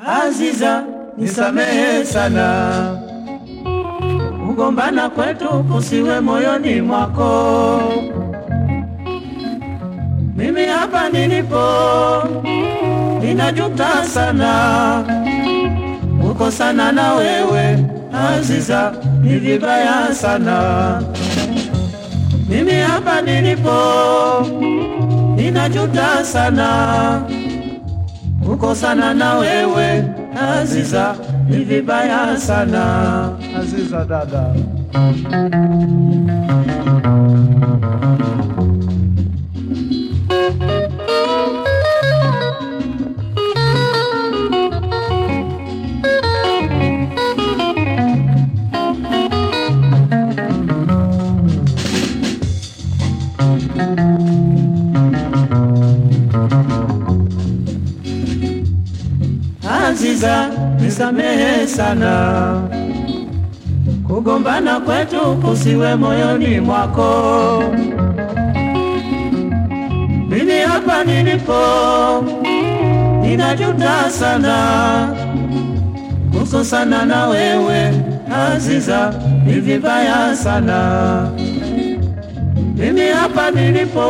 Aziza, nisamehe sana, kugombana kwetu kusiwe moyoni mwako. Mimi hapa nilipo ninajuta sana kukosana na wewe Aziza, ni vibaya sana. Mimi hapa nilipo ninajuta sana kukosana na wewe Aziza, ni vibaya sana. Aziza dada, Aziza, nisamehe sana, kugombana kwetu kusiwe moyoni mwako. Mimi hapa nilipo ninajuta sana kukosana na wewe Aziza, ni vibaya sana. Mimi hapa nilipo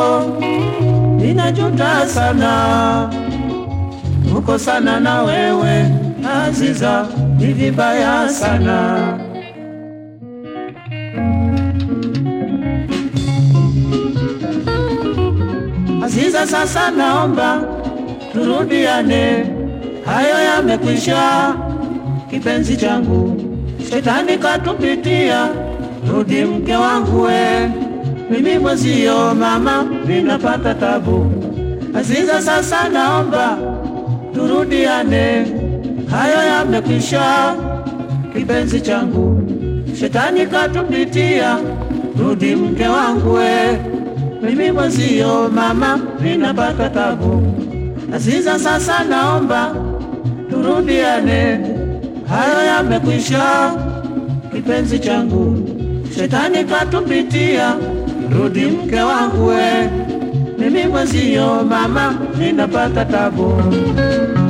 ninajuta sana kukosana na wewe Aziza, ni vibaya sana. Aziza, sasa naomba turudiane, hayo yamekwisha, kipenzi changu, shetani katupitia, rudi mke wangu we, mimi mwezio mama, ninapata tabu. Aziza, sasa naomba turudiane, hayo yamekwisha, kipenzi changu, shetani katupitia, rudi mke wangu we, mimi mwezio mama, ninapata tabu. Aziza, sasa naomba turudiane, hayo yamekwisha, kipenzi changu, shetani katupitia, rudi mke wangu we, mimi mwezio mama, ninapata tabu.